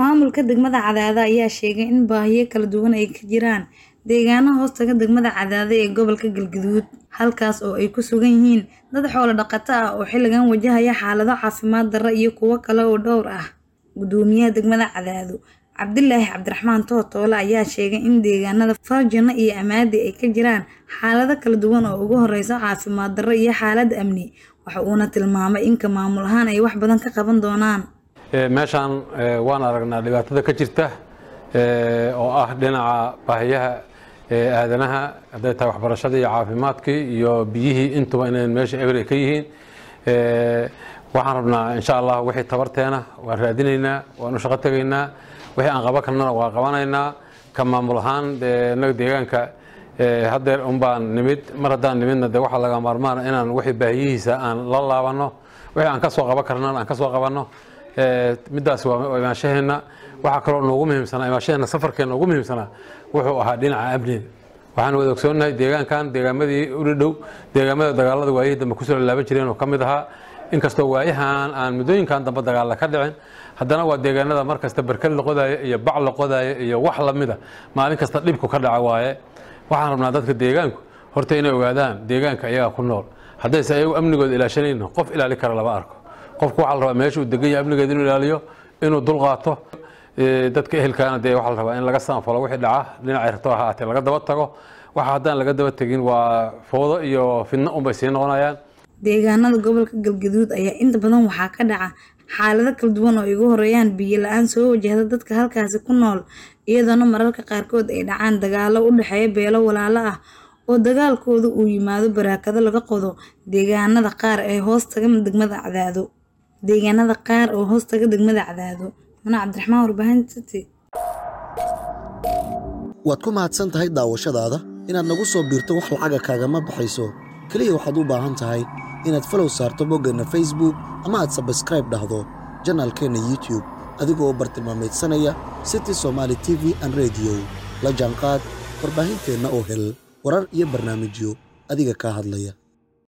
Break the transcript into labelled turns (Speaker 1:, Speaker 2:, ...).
Speaker 1: Maamulka degmada Cadaado ayaa sheegay in baahiyo kala duwan ay ka jiraan deegaano hoostaga degmada Cadaado ee gobolka Galgaduud, halkaas oo ay ku sugan yihiin dad xoolo dhaqato ah oo xilligan wajahaya xaalado caafimaad darro iyo kuwo kale oo dhowr ah. Guddoomiyaha degmada Cadaado, Cabdilaahi Cabdiraxmaan Tootoole ayaa sheegay in deegaanada Farjano iyo Amaadi ay ka jiraan xaalado kala duwan oo ugu horreysa caafimaad darro iyo xaalad amni. Waxa uuna tilmaamay in ka maamul ahaan ay wax badan ka qaban doonaan.
Speaker 2: meeshaan waan aragnaa dhibaatada ka jirta oo ah dhinaca baahiyaha aadanaha hadday tahay waxbarashadii iyo caafimaadkii iyo biyihii intuba inay meesha eber ka yihiin waxaan rabnaa insha allah wixii tabarteena waan raadinaynaa waan u shaqo tegaynaa wixii aan qaban karnana waan qabanaynaa ka maamul ahaan inaga deegaanka haddeer un baan nimid mar haddaan nimidna de waxaa laga maarmaana inaan wixii baahiyihiisa aan la laabanno wixii aan ka soo qaban karnana aan ka soo qabanno middaas waa imaashaheena waxaa kaloo noogu muhiimsanaa imaashaheena safarkeena ugu muhiimsanaa wuxuu ahaa dhinaca amniga waxaan wada ogsoonnahay deegaankan deegaamadii u dhadhow deegaamada dagaalada waayihii dambe kusoo laalaaban jireen oo ka mid ahaa inkastoo waayahan aan muddooyinkan dambe dagaalla ka dhicin haddana waa deegaanada mar kasta barkad la qodaayo iyo bac la qodaayo iyo wax lamida maalin kasta dhibku ka dhaca waaye waxaan rabnaa dadka deegaanku horta inay ogaadaan deegaanka iyagaa ku nool haddayse ayagu amnigooda ilaashanayno qof ilaali kara lama arko qofku waxaa la rabaa meesha uu degan yahay amnigeeda inuu ilaaliyo inuu dulqaato dadka ehelkaana dee waxaa la rabaa in laga saanfalo wixii dhaca dhinacay rabto ha ahaatee laga daba tago waxa haddaan laga daba tegin waa foodo iyo fidno unbay sii noqonayaan
Speaker 1: Deegaanada gobolka Galgaduud ayaa inta badan waxaa ka dhaca xaalado kala duwan oo ay ugu horreeyaan biyo la'aan soo wajahda dadka halkaasi ku nool iyadoona mararka qaarkood ay dhacaan dagaallo u dhexeeya beelo walaalo ah oo dagaalkooda uu yimaado barakado laga qodo deegaanada qaar ee hoostaga degmada Cadaado deegaanada qaar oo hoostaga degmada Cadaado Mana Cabdiraxmaan warbaahinta City
Speaker 3: waad ku mahadsan tahay daawashadaada inaad nagu soo biirto wax lacaga kaagama baxayso keliya waxaad u baahan tahay inaad falow saarto boggeenna facebook ama aad sabskraib dhahdo janaalkeenna youtube adigoo u bartilmaamaydsanaya city somaali t v an rediyo la jaanqaad warbaahinteenna oo hel warar iyo barnaamijyo adiga kaa hadlaya